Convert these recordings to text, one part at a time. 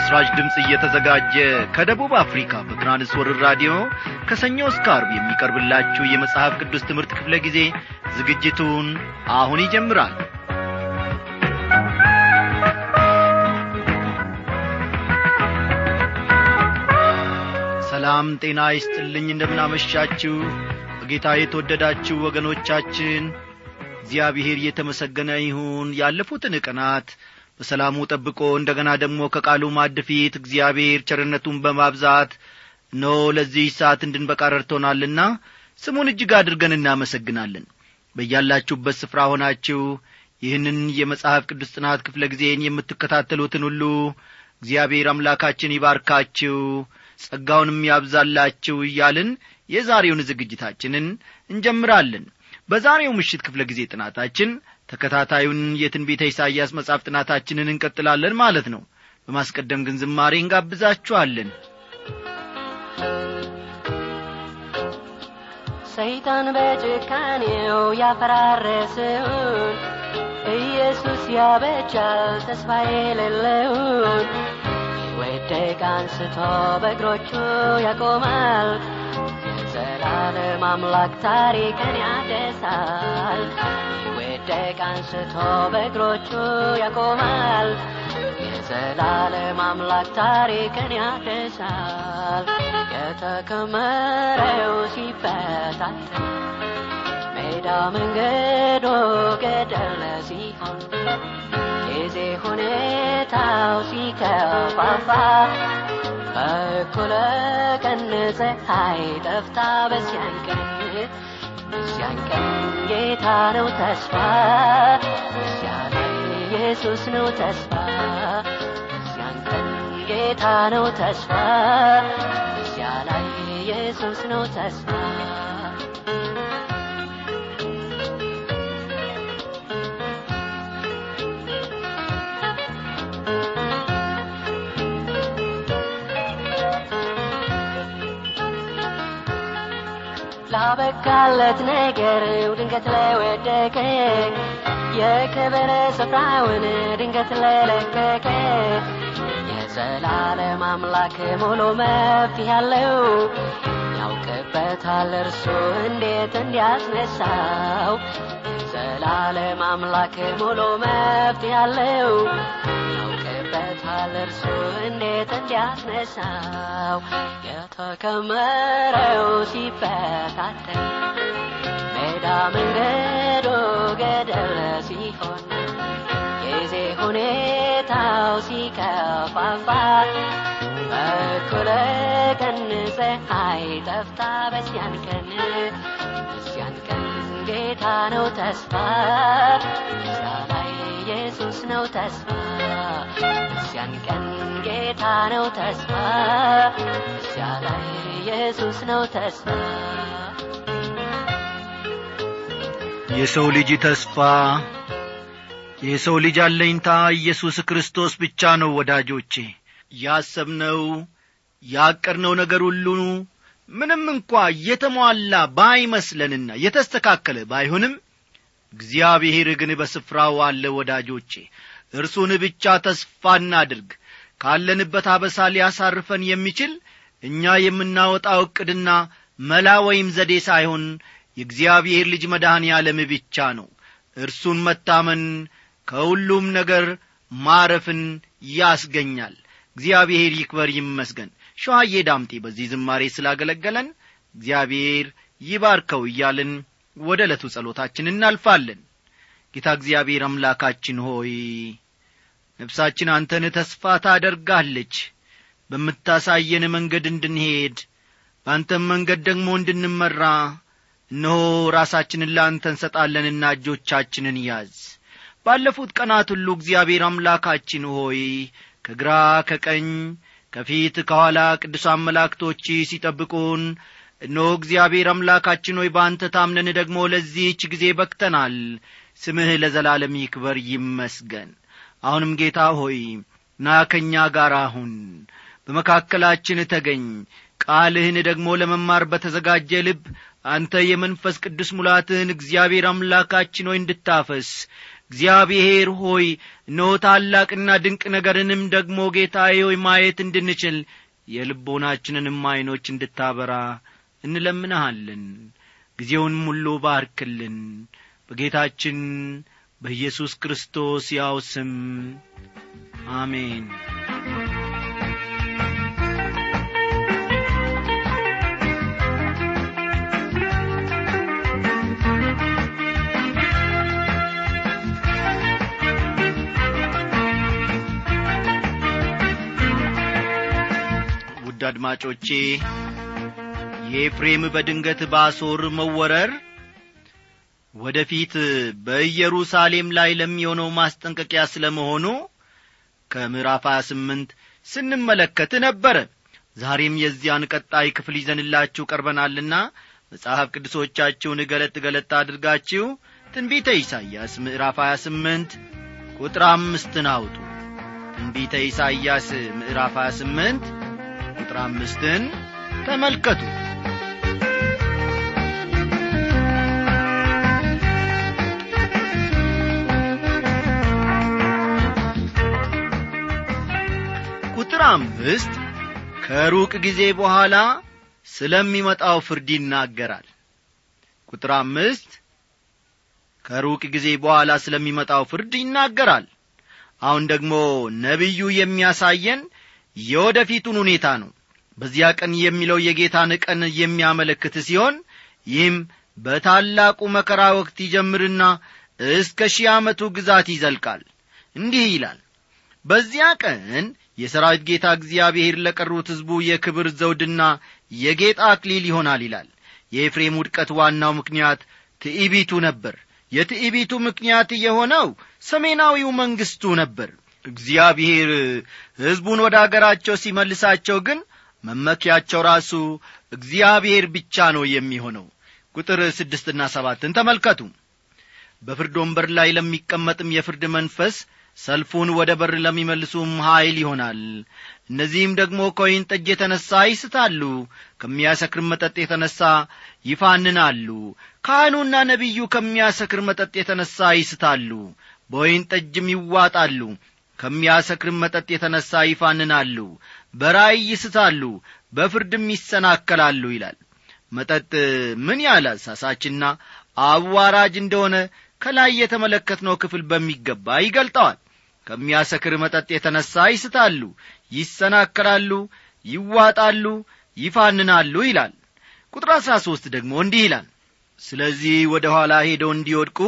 ለምሥራች ድምፅ እየተዘጋጀ ከደቡብ አፍሪካ በትራንስወርር ራዲዮ ከሰኞ እስከ አርብ የሚቀርብላችሁ የመጽሐፍ ቅዱስ ትምህርት ክፍለ ጊዜ ዝግጅቱን አሁን ይጀምራል ሰላም ጤና ይስጥልኝ እንደምናመሻችሁ በጌታ የተወደዳችሁ ወገኖቻችን እግዚአብሔር እየተመሰገነ ይሁን ያለፉትን ቀናት በሰላሙ ጠብቆ እንደ ገና ደግሞ ከቃሉ ማድ ፊት እግዚአብሔር ቸርነቱን በማብዛት ኖ ለዚህ ሰዓት እንድንበቃ ረድቶናልና ስሙን እጅግ አድርገን እናመሰግናለን በያላችሁበት ስፍራ ሆናችሁ ይህንን የመጽሐፍ ቅዱስ ጥናት ክፍለ ጊዜን የምትከታተሉትን ሁሉ እግዚአብሔር አምላካችን ይባርካችሁ ጸጋውንም ያብዛላችሁ እያልን የዛሬውን ዝግጅታችንን እንጀምራለን በዛሬው ምሽት ክፍለ ጊዜ ጥናታችን ተከታታዩን የትንቢተ ኢሳይያስ መጽሐፍ ጥናታችንን እንቀጥላለን ማለት ነው በማስቀደም ግን ዝማሬ እንጋብዛችኋለን ሰይጣን በጭካኔው ያፈራረሰውን ኢየሱስ ያበጃል ተስፋ የሌለውን ወደቅ አንስቶ በእግሮቹ ያቆማል የዘላለም አምላክ ታሪክን ያደሳል ወደቅ አንስቶ በእግሮቹ ያቆማል የዘላለም አምላክ ታሪክን ያደሳል የተከመረው ሲበታተን ሜዳ መንገዶ ገደለ ሲሆን ጊዜ ሁኔታው ሲከፋፋ በኩለ ቀን ፀሐይ ጠፍታ በዚያን ቀን በዚያን ቀን ጌታ ነው ተስፋ በዚያ ላይ ኢየሱስ ነው ተስፋ በዚያን ቀን ጌታ ነው ተስፋ በዚያ ላይ ኢየሱስ ነው ተስፋ ላበቃለት ነገር ድንገት ለወደቀ የክብር ስፍራውን ድንገት ለለቀቀ የዘላለም አምላክ ሙሉ መፍትሄ ያለው ያውቅበታል እርሱ እንዴት እንዲያስነሳው የዘላለም አምላክ ሙሉ መፍትሄ ያለው ያውቅበታል እርሱ እንዴት እንዲያስነሳው የተከመረው ሲበታተን ሜዳ መንገዶ ገደል ሲሆን ጊዜ ሁኔታው ሲከፋፋ በኩለ ቀን ፀሐይ ጠፍታ በዚያን ቀን በዚያን ቀን ጌታ ነው ተስፋ እዚያ ላይ ኢየሱስ ነው ተስፋ በዚያን ቀን ጌታ ነው ተስፋ እዚያ ላይ ኢየሱስ ነው ተስፋ የሰው ልጅ ተስፋ የሰው ልጅ አለኝታ ኢየሱስ ክርስቶስ ብቻ ነው ወዳጆቼ ያሰብነው ያቀድነው ነገር ሁሉ ምንም እንኳ የተሟላ ባይመስለንና የተስተካከለ ባይሆንም እግዚአብሔር ግን በስፍራው አለ ወዳጆቼ እርሱን ብቻ ተስፋ እናድርግ ካለንበት አበሳ ሊያሳርፈን የሚችል እኛ የምናወጣው ዕቅድና መላ ወይም ዘዴ ሳይሆን የእግዚአብሔር ልጅ መድኃኔ ዓለም ብቻ ነው እርሱን መታመን ከሁሉም ነገር ማረፍን ያስገኛል እግዚአብሔር ይክበር ይመስገን ሸዋዬ ዳምጤ በዚህ ዝማሬ ስላገለገለን እግዚአብሔር ይባርከው እያልን ወደ ዕለቱ ጸሎታችን እናልፋለን ጌታ እግዚአብሔር አምላካችን ሆይ ነፍሳችን አንተን ተስፋ ታደርጋለች በምታሳየን መንገድ እንድንሄድ በአንተም መንገድ ደግሞ እንድንመራ እነሆ ራሳችንን ለአንተ እንሰጣለንና እጆቻችንን ያዝ ባለፉት ቀናት ሁሉ እግዚአብሔር አምላካችን ሆይ ከግራ ከቀኝ ከፊት ከኋላ ቅዱሳን መላእክቶች ሲጠብቁን እነሆ እግዚአብሔር አምላካችን ሆይ በአንተ ታምነን ደግሞ ለዚህች ጊዜ በክተናል ስምህ ለዘላለም ይክበር ይመስገን አሁንም ጌታ ሆይ ና ከእኛ ጋር አሁን በመካከላችን ተገኝ ቃልህን ደግሞ ለመማር በተዘጋጀ ልብ አንተ የመንፈስ ቅዱስ ሙላትህን እግዚአብሔር አምላካችን ሆይ እንድታፈስ እግዚአብሔር ሆይ እነሆ ታላቅና ድንቅ ነገርንም ደግሞ ጌታዬ ሆይ ማየት እንድንችል የልቦናችንንም ዐይኖች እንድታበራ እንለምንሃለን ጊዜውንም ሁሉ ባርክልን በጌታችን በኢየሱስ ክርስቶስ ያው ስም አሜን ውድ አድማጮቼ የኤፍሬም በድንገት ባሶር መወረር ወደ ፊት በኢየሩሳሌም ላይ ለሚሆነው ማስጠንቀቂያ ስለ መሆኑ ከምዕራፍ 28 ስንመለከት ነበረ ዛሬም የዚያን ቀጣይ ክፍል ይዘንላችሁ ቀርበናልና መጽሐፍ ቅዱሶቻችሁን ገለጥ ገለጥ አድርጋችሁ ትንቢተ ኢሳይያስ ምዕራፍ 28 ቁጥር አምስትን አውጡ ትንቢተ ኢሳይያስ ምዕራፍ 28 ቁጥር አምስትን ተመልከቱ ቁጥር አምስት ከሩቅ ጊዜ በኋላ ስለሚመጣው ፍርድ ይናገራል ቁጥር አምስት ከሩቅ ጊዜ በኋላ ስለሚመጣው ፍርድ ይናገራል አሁን ደግሞ ነቢዩ የሚያሳየን የወደፊቱን ሁኔታ ነው በዚያ ቀን የሚለው የጌታን ቀን የሚያመለክት ሲሆን ይህም በታላቁ መከራ ወቅት ይጀምርና እስከ ሺህ ዓመቱ ግዛት ይዘልቃል እንዲህ ይላል በዚያ ቀን የሰራዊት ጌታ እግዚአብሔር ለቀሩት ሕዝቡ የክብር ዘውድና የጌጥ አክሊል ይሆናል ይላል የኤፍሬም ውድቀት ዋናው ምክንያት ትዕቢቱ ነበር የትዕቢቱ ምክንያት የሆነው ሰሜናዊው መንግሥቱ ነበር እግዚአብሔር ሕዝቡን ወደ አገራቸው ሲመልሳቸው ግን መመኪያቸው ራሱ እግዚአብሔር ብቻ ነው የሚሆነው ቁጥር ስድስትና ሰባትን ተመልከቱ በፍርድ ወንበር ላይ ለሚቀመጥም የፍርድ መንፈስ ሰልፉን ወደ በር ለሚመልሱም ኀይል ይሆናል እነዚህም ደግሞ ከወይን ጠጅ የተነሣ ይስታሉ ከሚያሰክር መጠጥ የተነሣ ይፋንናሉ ካህኑና ነቢዩ ከሚያሰክር መጠጥ የተነሣ ይስታሉ በወይን ጠጅም ይዋጣሉ ከሚያሰክርም መጠጥ የተነሣ ይፋንናሉ በራእይ ይስታሉ በፍርድም ይሰናከላሉ ይላል መጠጥ ምን ያህል አሳሳችና አዋራጅ እንደሆነ ከላይ የተመለከትነው ክፍል በሚገባ ይገልጠዋል ከሚያሰክር መጠጥ የተነሣ ይስታሉ ይሰናከላሉ ይዋጣሉ ይፋንናሉ ይላል ቁጥር አሥራ ሦስት ደግሞ እንዲህ ይላል ስለዚህ ወደ ኋላ ሄደው እንዲወድቁ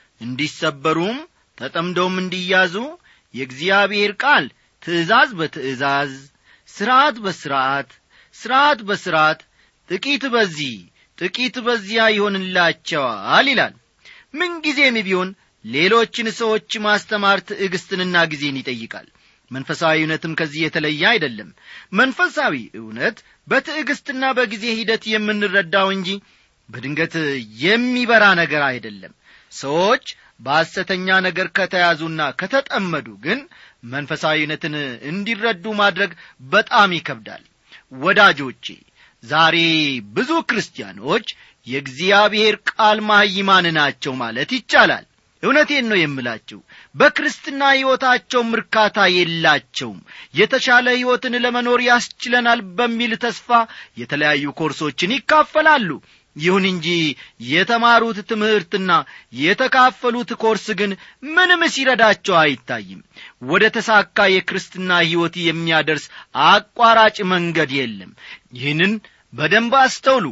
እንዲሰበሩም ተጠምደውም እንዲያዙ የእግዚአብሔር ቃል ትእዛዝ በትእዛዝ ሥርዓት በሥርዓት ሥርዓት በሥርዓት ጥቂት በዚህ ጥቂት በዚያ ይሆንላቸዋል ይላል ምንጊዜም ቢሆን ሌሎችን ሰዎች ማስተማር ትዕግስትንና ጊዜን ይጠይቃል መንፈሳዊ እውነትም ከዚህ የተለየ አይደለም መንፈሳዊ እውነት በትዕግስትና በጊዜ ሂደት የምንረዳው እንጂ በድንገት የሚበራ ነገር አይደለም ሰዎች በሐሰተኛ ነገር ከተያዙና ከተጠመዱ ግን መንፈሳዊነትን እንዲረዱ ማድረግ በጣም ይከብዳል ወዳጆቼ ዛሬ ብዙ ክርስቲያኖች የእግዚአብሔር ቃል ማይማን ናቸው ማለት ይቻላል እውነቴን ነው የምላችሁ በክርስትና ሕይወታቸውም እርካታ የላቸውም የተሻለ ሕይወትን ለመኖር ያስችለናል በሚል ተስፋ የተለያዩ ኮርሶችን ይካፈላሉ ይሁን እንጂ የተማሩት ትምህርትና የተካፈሉት ኮርስ ግን ምንም ሲረዳቸው አይታይም ወደ ተሳካ የክርስትና ሕይወት የሚያደርስ አቋራጭ መንገድ የለም ይህንን በደንብ አስተውሉ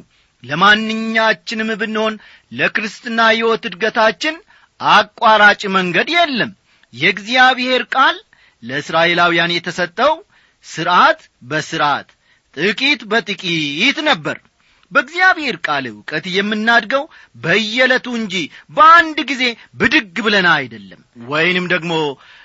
ለማንኛችንም ብንሆን ለክርስትና ሕይወት እድገታችን አቋራጭ መንገድ የለም የእግዚአብሔር ቃል ለእስራኤላውያን የተሰጠው ሥርዓት በሥርዓት ጥቂት በጥቂት ነበር በእግዚአብሔር ቃል ዕውቀት የምናድገው በየዕለቱ እንጂ በአንድ ጊዜ ብድግ ብለን አይደለም ወይንም ደግሞ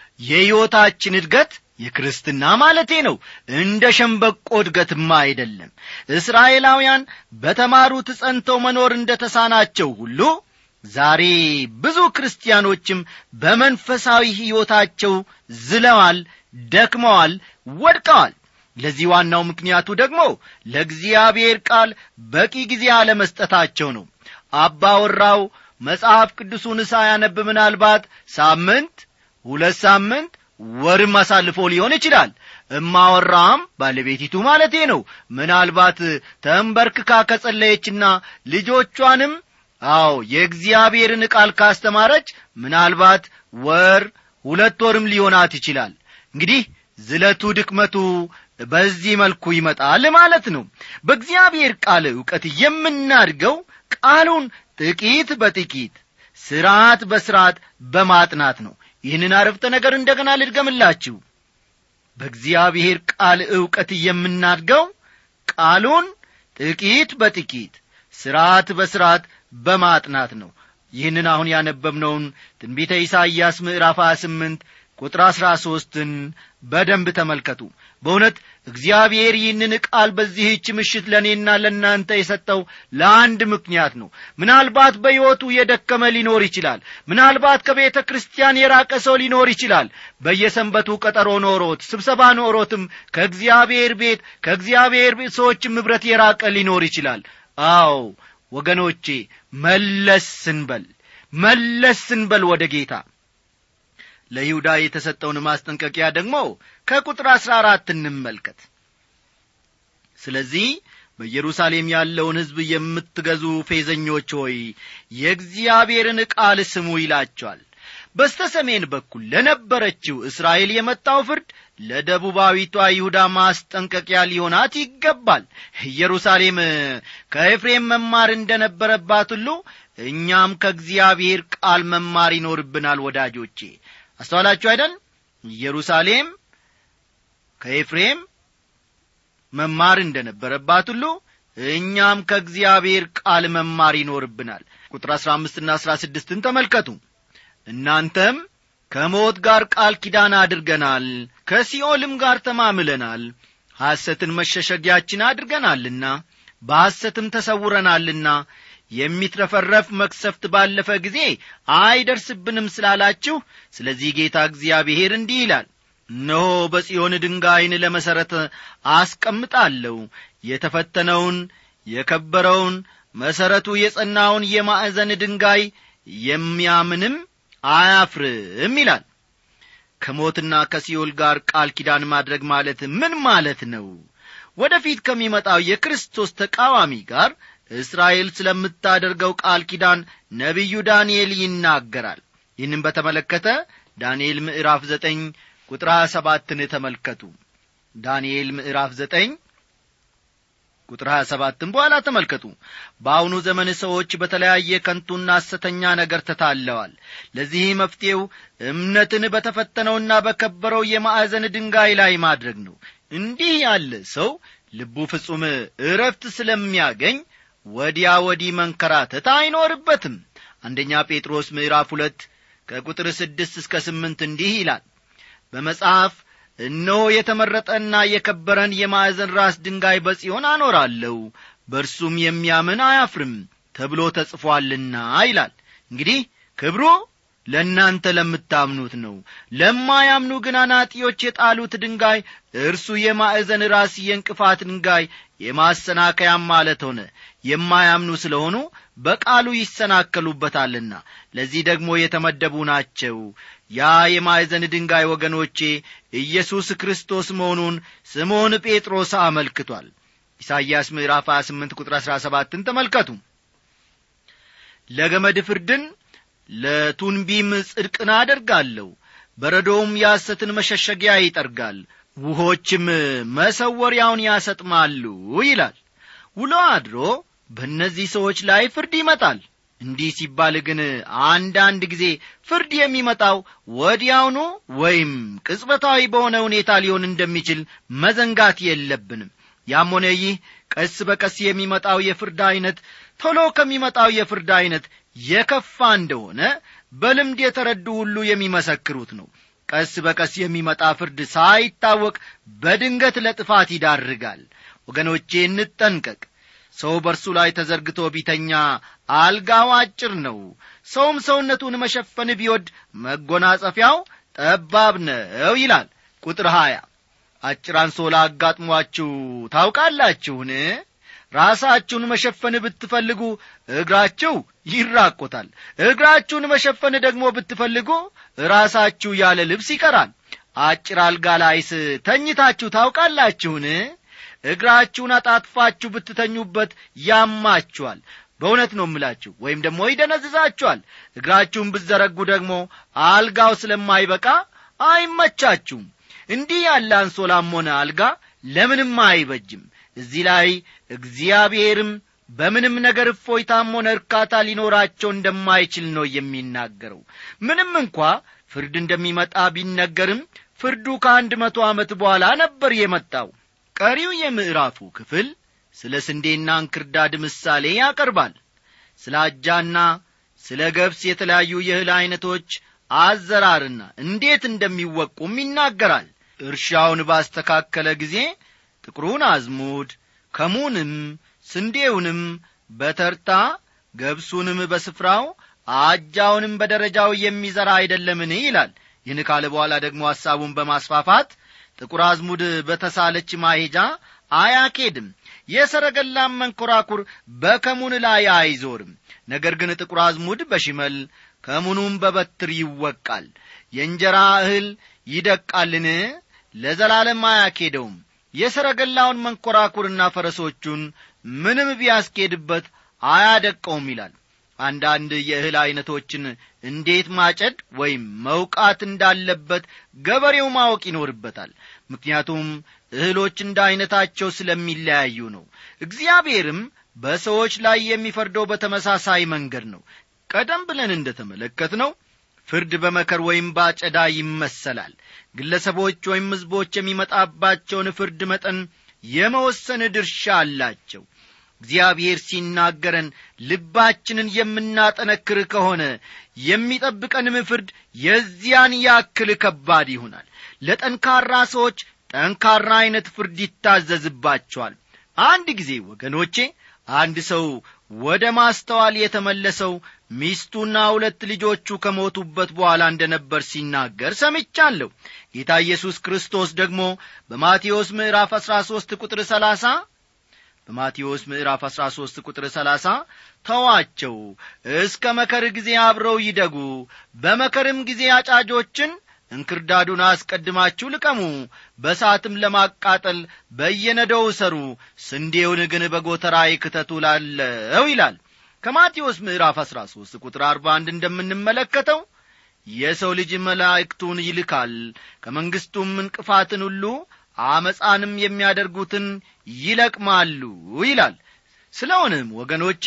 የሕይወታችን እድገት የክርስትና ማለቴ ነው እንደ ሸንበቆ እድገትማ አይደለም እስራኤላውያን በተማሩት ጸንተው መኖር እንደ ተሳናቸው ሁሉ ዛሬ ብዙ ክርስቲያኖችም በመንፈሳዊ ሕይወታቸው ዝለዋል ደክመዋል ወድቀዋል ለዚህ ዋናው ምክንያቱ ደግሞ ለእግዚአብሔር ቃል በቂ ጊዜ አለመስጠታቸው ነው አባወራው መጽሐፍ ቅዱሱን ሳያነብ ምናልባት ሳምንት ሁለት ሳምንት ወርም አሳልፎ ሊሆን ይችላል እማወራም ባለቤቲቱ ማለቴ ነው ምናልባት ተንበርክካ ከጸለየችና ልጆቿንም አዎ የእግዚአብሔርን ቃል ካስተማረች ምናልባት ወር ሁለት ወርም ሊሆናት ይችላል እንግዲህ ዝለቱ ድክመቱ በዚህ መልኩ ይመጣል ማለት ነው በእግዚአብሔር ቃል ዕውቀት የምናድገው ቃሉን ጥቂት በጥቂት ስርዓት በስርዓት በማጥናት ነው ይህንን አረፍተ ነገር እንደገና ልድገምላችሁ በእግዚአብሔር ቃል ዕውቀት የምናድገው ቃሉን ጥቂት በጥቂት ስርዓት በስርዓት በማጥናት ነው ይህንን አሁን ያነበብነውን ትንቢተ ኢሳይያስ ምዕራፍ 28 ቁጥር አሥራ ሦስትን በደንብ ተመልከቱ በእውነት እግዚአብሔር ይህንን ቃል በዚህች ምሽት ለእኔና ለእናንተ የሰጠው ለአንድ ምክንያት ነው ምናልባት በሕይወቱ የደከመ ሊኖር ይችላል ምናልባት ከቤተ ክርስቲያን የራቀ ሰው ሊኖር ይችላል በየሰንበቱ ቀጠሮ ኖሮት ስብሰባ ኖሮትም ከእግዚአብሔር ቤት ከእግዚአብሔር ሰዎችም ኅብረት የራቀ ሊኖር ይችላል አዎ ወገኖቼ መለስ ስንበል መለስ ስንበል ወደ ጌታ ለይሁዳ የተሰጠውን ማስጠንቀቂያ ደግሞ ከቁጥር አሥራ አራት እንመልከት ስለዚህ በኢየሩሳሌም ያለውን ሕዝብ የምትገዙ ፌዘኞች ሆይ የእግዚአብሔርን ቃል ስሙ ይላቸዋል በስተ ሰሜን በኩል ለነበረችው እስራኤል የመጣው ፍርድ ለደቡባዊቷ ይሁዳ ማስጠንቀቂያ ሊሆናት ይገባል ኢየሩሳሌም ከኤፍሬም መማር እንደ ነበረባት ሁሉ እኛም ከእግዚአብሔር ቃል መማር ይኖርብናል ወዳጆቼ አስተዋላችሁ አይደል ኢየሩሳሌም ከኤፍሬም መማር እንደ ነበረባት ሁሉ እኛም ከእግዚአብሔር ቃል መማር ይኖርብናል ቁጥር አሥራ አምስትና አሥራ ስድስትን ተመልከቱ እናንተም ከሞት ጋር ቃል ኪዳን አድርገናል ከሲኦልም ጋር ተማምለናል ሐሰትን መሸሸጊያችን አድርገናልና በሐሰትም ተሰውረናልና የሚትረፈረፍ መክሰፍት ባለፈ ጊዜ አይደርስብንም ስላላችሁ ስለዚህ ጌታ እግዚአብሔር እንዲህ ይላል እነሆ በጽዮን ድንጋይን ለመሠረት አስቀምጣለሁ የተፈተነውን የከበረውን መሠረቱ የጸናውን የማዕዘን ድንጋይ የሚያምንም አያፍርም ይላል ከሞትና ከሲኦል ጋር ቃል ኪዳን ማድረግ ማለት ምን ማለት ነው ወደፊት ከሚመጣው የክርስቶስ ተቃዋሚ ጋር እስራኤል ስለምታደርገው ቃል ኪዳን ነቢዩ ዳንኤል ይናገራል ይህንም በተመለከተ ዳንኤል ምዕራፍ ዘጠኝ ቁጥር ሀያ ሰባትን ተመልከቱ ዳንኤል ምዕራፍ ዘጠኝ ቁጥር 27 በኋላ ተመልከቱ በአሁኑ ዘመን ሰዎች በተለያየ ከንቱና ሐሰተኛ ነገር ተታለዋል ለዚህ መፍትሔው እምነትን በተፈተነውና በከበረው የማዕዘን ድንጋይ ላይ ማድረግ ነው እንዲህ ያለ ሰው ልቡ ፍጹም እረፍት ስለሚያገኝ ወዲያ ወዲህ መንከራተት አይኖርበትም አንደኛ ጴጥሮስ ምዕራፍ ሁለት ከቁጥር ስድስት እስከ ስምንት እንዲህ ይላል በመጽሐፍ እነሆ የተመረጠና የከበረን የማዕዘን ራስ ድንጋይ በጽዮን አኖራለሁ በእርሱም የሚያምን አያፍርም ተብሎ ተጽፏልና ይላል እንግዲህ ክብሩ ለእናንተ ለምታምኑት ነው ለማያምኑ ግን አናጢዎች የጣሉት ድንጋይ እርሱ የማዕዘን ራስ የእንቅፋት ድንጋይ የማሰናከያም ማለት ሆነ የማያምኑ ስለሆኑ በቃሉ ይሰናከሉበታልና ለዚህ ደግሞ የተመደቡ ናቸው ያ የማዕዘን ድንጋይ ወገኖቼ ኢየሱስ ክርስቶስ መሆኑን ስምዖን ጴጥሮስ አመልክቷል ኢሳይያስ ምዕራፍ 28 ቁጥር 17ን ተመልከቱ ለገመድ ፍርድን ለቱንቢም ጽድቅን አደርጋለሁ በረዶውም የሐሰትን መሸሸጊያ ይጠርጋል ውሆችም መሰወሪያውን ያሰጥማሉ ይላል ውሎ አድሮ በእነዚህ ሰዎች ላይ ፍርድ ይመጣል እንዲህ ሲባል ግን አንዳንድ ጊዜ ፍርድ የሚመጣው ወዲያውኑ ወይም ቅጽበታዊ በሆነ ሁኔታ ሊሆን እንደሚችል መዘንጋት የለብንም ያም ሆነ ይህ ቀስ በቀስ የሚመጣው የፍርድ ዐይነት ቶሎ ከሚመጣው የፍርድ ዐይነት የከፋ እንደሆነ በልምድ የተረዱ ሁሉ የሚመሰክሩት ነው ቀስ በቀስ የሚመጣ ፍርድ ሳይታወቅ በድንገት ለጥፋት ይዳርጋል ወገኖቼ እንጠንቀቅ ሰው በእርሱ ላይ ተዘርግቶ ቢተኛ አልጋው አጭር ነው ሰውም ሰውነቱን መሸፈን ቢወድ መጎናጸፊያው ጠባብ ነው ይላል ቁጥር ሀያ አጭር አንሶላ አጋጥሟችሁ ታውቃላችሁን ራሳችሁን መሸፈን ብትፈልጉ እግራችሁ ይራቆታል እግራችሁን መሸፈን ደግሞ ብትፈልጉ ራሳችሁ ያለ ልብስ ይቀራል አጭር አልጋ ላይስ ተኝታችሁ ታውቃላችሁን እግራችሁን አጣጥፋችሁ ብትተኙበት ያማችኋል በእውነት ነው እምላችሁ ወይም ደግሞ ይደነዝዛችኋል እግራችሁን ብትዘረጉ ደግሞ አልጋው ስለማይበቃ አይመቻችሁም እንዲህ ያለ አንሶላም ሆነ አልጋ ለምንም አይበጅም እዚህ ላይ እግዚአብሔርም በምንም ነገር እፎይታም ሆነ እርካታ ሊኖራቸው እንደማይችል ነው የሚናገረው ምንም እንኳ ፍርድ እንደሚመጣ ቢነገርም ፍርዱ ከአንድ መቶ ዓመት በኋላ ነበር የመጣው ቀሪው የምዕራፉ ክፍል ስለ ስንዴና እንክርዳድ ምሳሌ ያቀርባል ስለ አጃና ስለ ገብስ የተለያዩ የእህል ዐይነቶች አዘራርና እንዴት እንደሚወቁም ይናገራል እርሻውን ባስተካከለ ጊዜ ጥቁሩን አዝሙድ ከሙንም ስንዴውንም በተርታ ገብሱንም በስፍራው አጃውንም በደረጃው የሚዘራ አይደለምን ይላል ይህን ካለ በኋላ ደግሞ ሐሳቡን በማስፋፋት ጥቁር አዝሙድ በተሳለች ማሄጃ አያኬድም የሰረገላም መንኰራኩር በከሙን ላይ አይዞርም ነገር ግን ጥቁር አዝሙድ በሽመል ከሙኑም በበትር ይወቃል የእንጀራ እህል ይደቃልን ለዘላለም አያኬደውም የሰረገላውን መንኰራኩርና ፈረሶቹን ምንም ቢያስኬድበት አያደቀውም ይላል አንዳንድ የእህል ዐይነቶችን እንዴት ማጨድ ወይም መውቃት እንዳለበት ገበሬው ማወቅ ይኖርበታል ምክንያቱም እህሎች እንደ ዐይነታቸው ስለሚለያዩ ነው እግዚአብሔርም በሰዎች ላይ የሚፈርደው በተመሳሳይ መንገድ ነው ቀደም ብለን እንደ ተመለከት ነው ፍርድ በመከር ወይም ባጨዳ ይመሰላል ግለሰቦች ወይም ሕዝቦች የሚመጣባቸውን ፍርድ መጠን የመወሰን ድርሻ አላቸው እግዚአብሔር ሲናገረን ልባችንን የምናጠነክር ከሆነ የሚጠብቀንም ፍርድ የዚያን ያክል ከባድ ይሆናል ለጠንካራ ሰዎች ጠንካራ ዐይነት ፍርድ ይታዘዝባቸዋል አንድ ጊዜ ወገኖቼ አንድ ሰው ወደ ማስተዋል የተመለሰው ሚስቱና ሁለት ልጆቹ ከሞቱበት በኋላ እንደ ነበር ሲናገር ሰምቻለሁ ጌታ ኢየሱስ ክርስቶስ ደግሞ በማቴዎስ ምዕራፍ አሥራ ሦስት ቁጥር ሰላሳ በማቴዎስ ምዕራፍ አሥራ ሦስት ቁጥር ሰላሳ ተዋቸው እስከ መከር ጊዜ አብረው ይደጉ በመከርም ጊዜ አጫጆችን እንክርዳዱን አስቀድማችሁ ልቀሙ በሳትም ለማቃጠል በየነደው እሰሩ ስንዴውን ግን በጎተራይ ክተቱ ላለው ይላል ከማቴዎስ ምዕራፍ አሥራ ሦስት ቁጥር አርባ አንድ እንደምንመለከተው የሰው ልጅ መላእክቱን ይልካል ከመንግሥቱም እንቅፋትን ሁሉ አመፃንም የሚያደርጉትን ይለቅማሉ ይላል ስለሆነም ወገኖቼ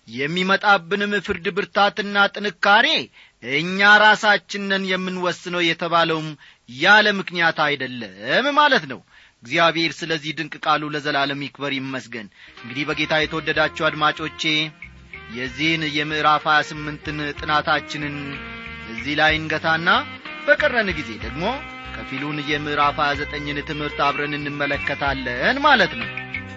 የሚመጣብንም ፍርድ ብርታትና ጥንካሬ እኛ ራሳችንን የምንወስነው የተባለውም ያለ ምክንያት አይደለም ማለት ነው እግዚአብሔር ስለዚህ ድንቅ ቃሉ ለዘላለም ይክበር ይመስገን እንግዲህ በጌታ የተወደዳችሁ አድማጮቼ የዚህን የምዕራፍ ሀያ ስምንትን ጥናታችንን እዚህ ላይ እንገታና በቀረን ጊዜ ደግሞ ከፊሉን የምዕራፍ ሀያ ዘጠኝን ትምህርት አብረን እንመለከታለን ማለት ነው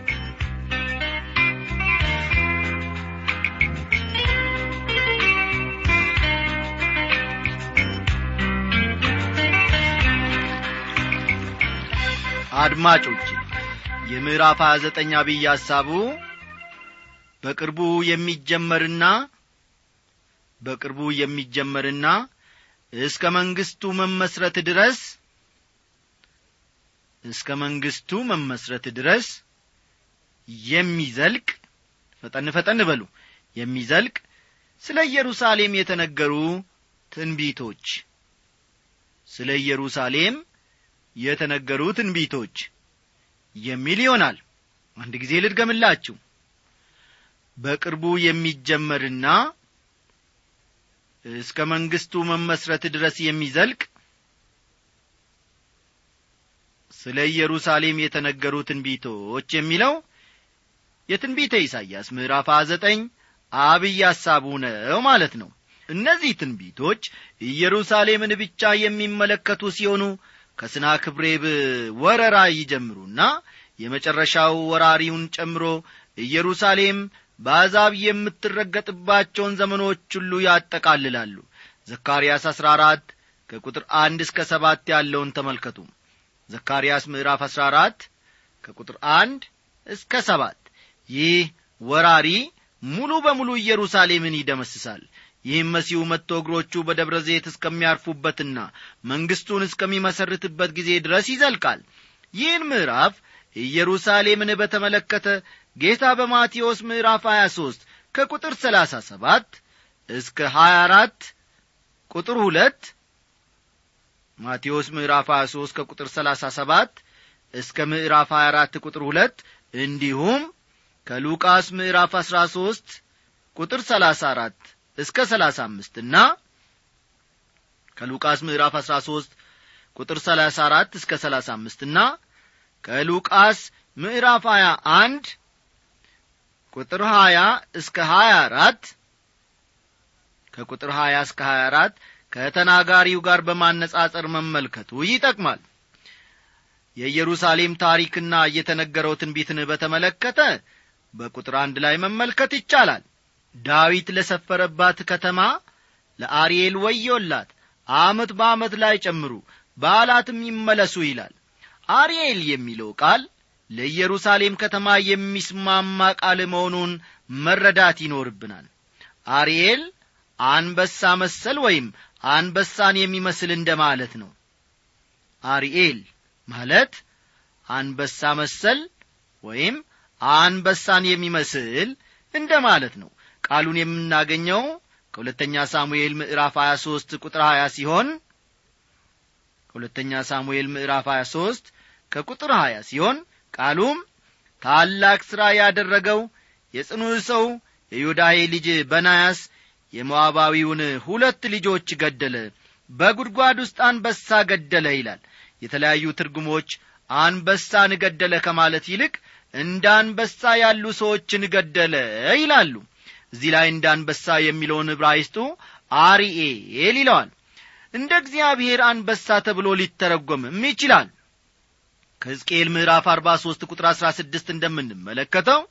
አድማጮች የምዕራፍ 29 አብይ ሐሳቡ በቅርቡ የሚጀመርና በቅርቡ የሚጀመርና እስከ መንግስቱ መመስረት ድረስ እስከ መንግስቱ መመስረት ድረስ የሚዘልቅ ፈጠን ፈጠን በሉ የሚዘልቅ ስለ ኢየሩሳሌም የተነገሩ ትንቢቶች ስለ ኢየሩሳሌም የተነገሩ ትንቢቶች የሚል ይሆናል አንድ ጊዜ ልድገምላችሁ በቅርቡ የሚጀመርና እስከ መንግስቱ መመስረት ድረስ የሚዘልቅ ስለ ኢየሩሳሌም የተነገሩ ትንቢቶች የሚለው የትንቢተ ኢሳይያስ ምዕራፍ 29 አብይ ሐሳቡ ነው ማለት ነው እነዚህ ትንቢቶች ኢየሩሳሌምን ብቻ የሚመለከቱ ሲሆኑ ከስናክብሬብ ወረራ ይጀምሩና የመጨረሻው ወራሪውን ጨምሮ ኢየሩሳሌም በአሕዛብ የምትረገጥባቸውን ዘመኖች ሁሉ ያጠቃልላሉ ዘካርያስ አሥራ አራት ከቁጥር አንድ እስከ ሰባት ያለውን ተመልከቱ ዘካርያስ ምዕራፍ አሥራ አራት ከቁጥር አንድ እስከ ሰባት ይህ ወራሪ ሙሉ በሙሉ ኢየሩሳሌምን ይደመስሳል ይህም መሲሁ መጥቶ እግሮቹ በደብረ ዘይት እስከሚያርፉበትና መንግሥቱን እስከሚመሰርትበት ጊዜ ድረስ ይዘልቃል ይህን ምዕራፍ ኢየሩሳሌምን በተመለከተ ጌታ በማቴዎስ ምዕራፍ 23 ከቁጥር 37 እስከ 24 ቁጥር 2 ማቴዎስ ምዕራፍ 23 ከቁጥር 37 እስከ ምዕራፍ 24 ቁጥር 2 እንዲሁም ከሉቃስ ምዕራፍ 13 ቁጥር 34 እስከ 35 እና ከሉቃስ ምዕራፍ 13 ቁጥር 34 እስከ 35 እና ከሉቃስ ምዕራፍ 21 ቁጥር 20 እስከ 24 ከቁጥር 20 እስከ 24 ከተናጋሪው ጋር በማነጻጸር መመልከቱ ይጠቅማል የኢየሩሳሌም ታሪክና የተነገረው ትንቢትን በተመለከተ በቁጥር አንድ ላይ መመልከት ይቻላል ዳዊት ለሰፈረባት ከተማ ለአርኤል ወዮላት አመት በአመት ላይ ጨምሩ በዓላትም ይመለሱ ይላል አርኤል የሚለው ቃል ለኢየሩሳሌም ከተማ የሚስማማ ቃል መሆኑን መረዳት ይኖርብናል አርኤል አንበሳ መሰል ወይም አንበሳን የሚመስል እንደ ማለት ነው አርኤል ማለት አንበሳ መሰል ወይም አንበሳን የሚመስል እንደ ማለት ነው ቃሉን የምናገኘው ከሁለተኛ ሳሙኤል ምዕራፍ 23 ቁጥር 20 ሲሆን ከሁለተኛ ሳሙኤል ምዕራፍ 23 ከቁጥር 20 ሲሆን ቃሉም ታላቅ ሥራ ያደረገው የጽኑ ሰው የዮዳሄ ልጅ በናያስ የሞዓባዊውን ሁለት ልጆች ገደለ በጉድጓድ ውስጥ አንበሳ ገደለ ይላል የተለያዩ ትርጉሞች አንበሳን ገደለ ከማለት ይልቅ እንደ አንበሳ ያሉ ሰዎችን ገደለ ይላሉ እዚህ ላይ እንደ አንበሳ የሚለውን ዕብራይስጡ አሪኤል ይለዋል እንደ እግዚአብሔር አንበሳ ተብሎ ሊተረጎምም ይችላል ከሕዝቅኤል ምዕራፍ አርባ ሦስት ቁጥር አሥራ ስድስት እንደምንመለከተው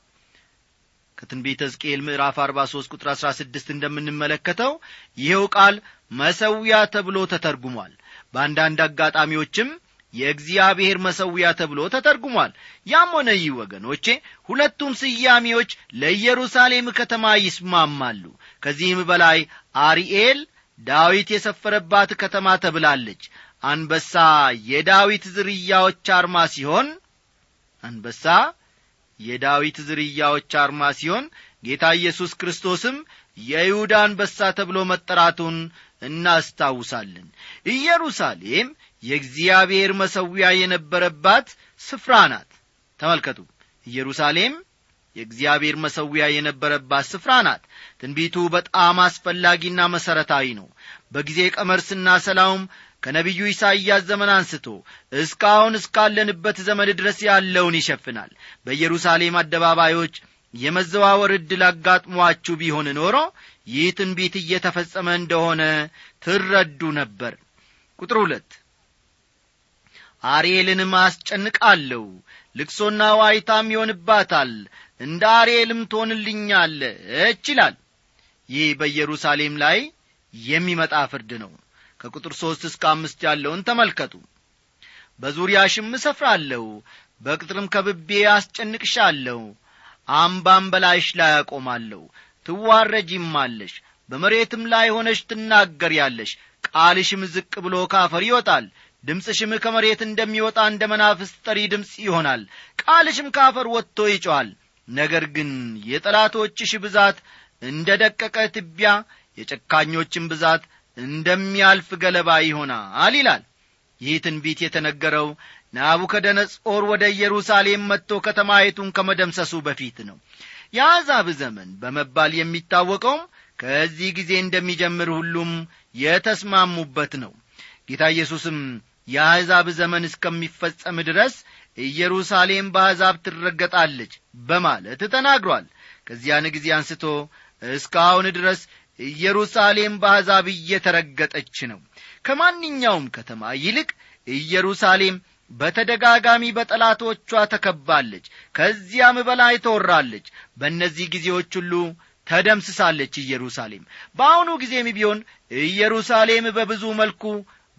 ከትንቢተ ሕዝቅኤል ምዕራፍ አርባ ሦስት ቁጥር አሥራ ስድስት እንደምንመለከተው ይኸው ቃል መሰዊያ ተብሎ ተተርጉሟል በአንዳንድ አጋጣሚዎችም የእግዚአብሔር መሰዊያ ተብሎ ተተርጉሟል ያም ሆነ ይህ ወገኖቼ ሁለቱም ስያሜዎች ለኢየሩሳሌም ከተማ ይስማማሉ ከዚህም በላይ አሪኤል ዳዊት የሰፈረባት ከተማ ተብላለች አንበሳ የዳዊት ዝርያዎች አርማ ሲሆን አንበሳ የዳዊት ዝርያዎች አርማ ሲሆን ጌታ ኢየሱስ ክርስቶስም የይሁዳ አንበሳ ተብሎ መጠራቱን እናስታውሳለን ኢየሩሳሌም የእግዚአብሔር መሰዊያ የነበረባት ስፍራ ናት ተመልከቱ ኢየሩሳሌም የእግዚአብሔር መሰዊያ የነበረባት ስፍራ ናት ትንቢቱ በጣም አስፈላጊና መሠረታዊ ነው በጊዜ ቀመር ስናሰላውም ከነቢዩ ኢሳይያስ ዘመን አንስቶ እስካሁን እስካለንበት ዘመን ድረስ ያለውን ይሸፍናል በኢየሩሳሌም አደባባዮች የመዘዋወር ዕድል አጋጥሟችሁ ቢሆን ኖሮ ይህ ትንቢት እየተፈጸመ እንደሆነ ትረዱ ነበር ቁጥር ሁለት አርኤልንም አስጨንቃለሁ ልቅሶና ዋይታም ይሆንባታል እንደ አርኤልም ትሆንልኛለች ይላል ይህ በኢየሩሳሌም ላይ የሚመጣ ፍርድ ነው ከቁጥር ሦስት እስከ አምስት ያለውን ተመልከቱ በዙሪያሽም እሰፍራለሁ በቅጥርም ከብቤ አስጨንቅሻለሁ አምባም በላይሽ ላይ አቆማለሁ ትዋረጂማለሽ በመሬትም ላይ ሆነሽ ትናገሪያለሽ ቃልሽም ዝቅ ብሎ ካፈር ይወጣል ድምፅሽም ከመሬት እንደሚወጣ እንደ መናፍስት ጠሪ ድምፅ ይሆናል ቃልሽም ካፈር ወጥቶ ይጮኋል ነገር ግን የጠላቶችሽ ብዛት እንደ ደቀቀ ትቢያ የጨካኞችን ብዛት እንደሚያልፍ ገለባ ይሆናል ይላል ይህ ትንቢት የተነገረው ናቡከደነጾር ወደ ኢየሩሳሌም መጥቶ ከተማይቱን ከመደምሰሱ በፊት ነው የአሕዛብ ዘመን በመባል የሚታወቀውም ከዚህ ጊዜ እንደሚጀምር ሁሉም የተስማሙበት ነው ጌታ ኢየሱስም የአሕዛብ ዘመን እስከሚፈጸም ድረስ ኢየሩሳሌም በአሕዛብ ትረገጣለች በማለት ተናግሯል ከዚያን ጊዜ አንስቶ እስካሁን ድረስ ኢየሩሳሌም በአሕዛብ እየተረገጠች ነው ከማንኛውም ከተማ ይልቅ ኢየሩሳሌም በተደጋጋሚ በጠላቶቿ ተከባለች ከዚያም በላይ ተወራለች በእነዚህ ጊዜዎች ሁሉ ተደምስሳለች ኢየሩሳሌም በአሁኑ ጊዜም ቢሆን ኢየሩሳሌም በብዙ መልኩ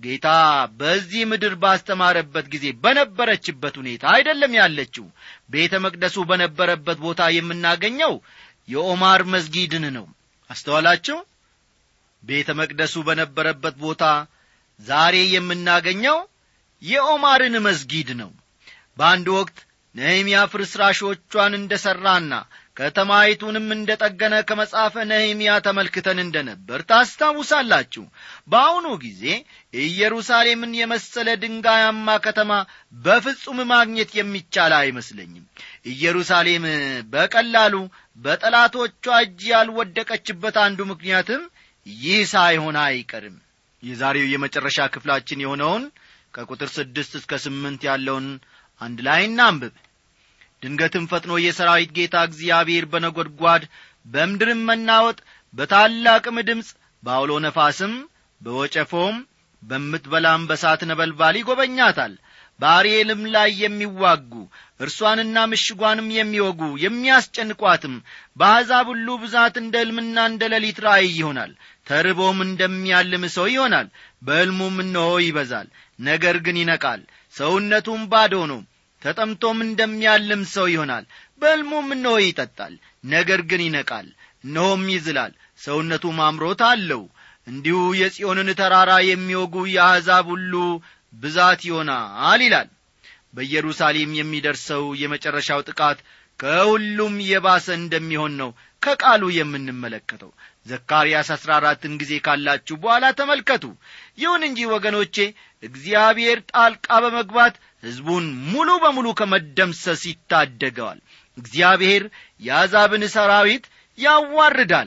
ጌታ በዚህ ምድር ባስተማረበት ጊዜ በነበረችበት ሁኔታ አይደለም ያለችው ቤተ መቅደሱ በነበረበት ቦታ የምናገኘው የኦማር መስጊድን ነው አስተዋላችሁ ቤተ መቅደሱ በነበረበት ቦታ ዛሬ የምናገኘው የኦማርን መስጊድ ነው በአንድ ወቅት ነህምያ ፍርስራሾቿን እንደ ሠራና ከተማይቱንም እንደ ጠገነ ከመጽሐፈ ነህምያ ተመልክተን እንደ ነበር ታስታውሳላችሁ በአሁኑ ጊዜ ኢየሩሳሌምን የመሰለ ድንጋያማ ከተማ በፍጹም ማግኘት የሚቻል አይመስለኝም ኢየሩሳሌም በቀላሉ በጠላቶቿ እጅ ያልወደቀችበት አንዱ ምክንያትም ይህ ሳይሆን አይቀርም የዛሬው የመጨረሻ ክፍላችን የሆነውን ከቁጥር ስድስት እስከ ስምንት ያለውን አንድ ላይ እናንብብ ድንገትም ፈጥኖ የሰራዊት ጌታ እግዚአብሔር በነጐድጓድ በምድርም መናወጥ በታላቅም ድምፅ በአውሎ ነፋስም በወጨፎም በምትበላም በሳት ነበልባል ይጐበኛታል በአርኤልም ላይ የሚዋጉ እርሷንና ምሽጓንም የሚወጉ የሚያስጨንቋትም በአሕዛብ ሁሉ ብዛት እንደ ሕልምና እንደ ሌሊት ራእይ ይሆናል ተርቦም እንደሚያልም ሰው ይሆናል በሕልሙም እነሆ ይበዛል ነገር ግን ይነቃል ሰውነቱም ባዶ ነው ተጠምቶም እንደሚያልም ሰው ይሆናል በሕልሙም እነሆ ይጠጣል ነገር ግን ይነቃል እነሆም ይዝላል ሰውነቱም አምሮት አለው እንዲሁ የጽዮንን ተራራ የሚወጉ የአሕዛብ ሁሉ ብዛት ይሆናል ይላል በኢየሩሳሌም የሚደርሰው የመጨረሻው ጥቃት ከሁሉም የባሰ እንደሚሆን ነው ከቃሉ የምንመለከተው ዘካርያስ አሥራ አራትን ጊዜ ካላችሁ በኋላ ተመልከቱ ይሁን እንጂ ወገኖቼ እግዚአብሔር ጣልቃ በመግባት ሕዝቡን ሙሉ በሙሉ ከመደምሰስ ይታደገዋል እግዚአብሔር የአሕዛብን ሰራዊት ያዋርዳል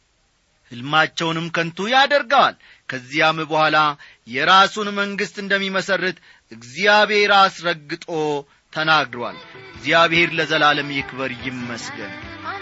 ሕልማቸውንም ከንቱ ያደርገዋል ከዚያም በኋላ የራሱን መንግሥት እንደሚመሠርት እግዚአብሔር አስረግጦ ተናግሯል እግዚአብሔር ለዘላለም ይክበር ይመስገን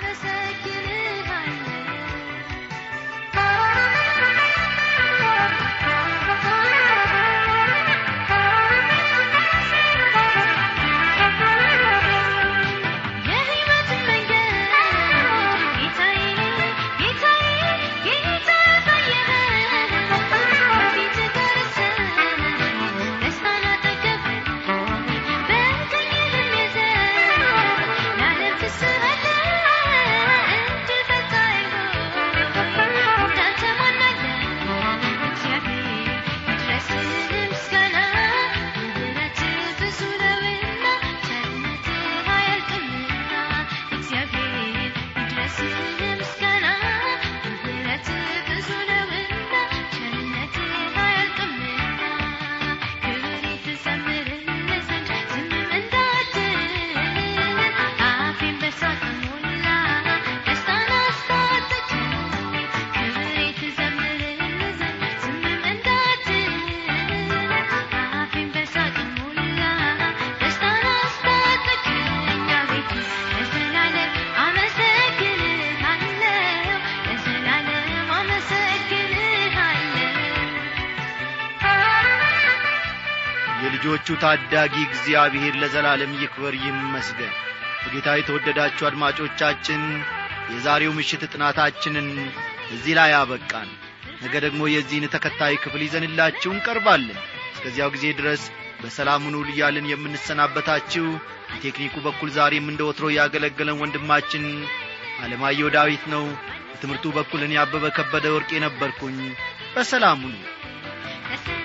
የልጆቹ ታዳጊ እግዚአብሔር ለዘላለም ይክበር ይመስገን በጌታ የተወደዳችሁ አድማጮቻችን የዛሬው ምሽት ጥናታችንን እዚህ ላይ አበቃን ነገ ደግሞ የዚህን ተከታይ ክፍል ይዘንላችሁ እንቀርባለን እስከዚያው ጊዜ ድረስ በሰላም ሁኑ እያልን የምንሰናበታችሁ በቴክኒኩ በኩል ዛሬም እንደ ወትሮ ያገለገለን ወንድማችን አለማየሁ ዳዊት ነው በትምህርቱ በኩል እኔ አበበ ከበደ ወርቅ የነበርኩኝ በሰላም ሁኑ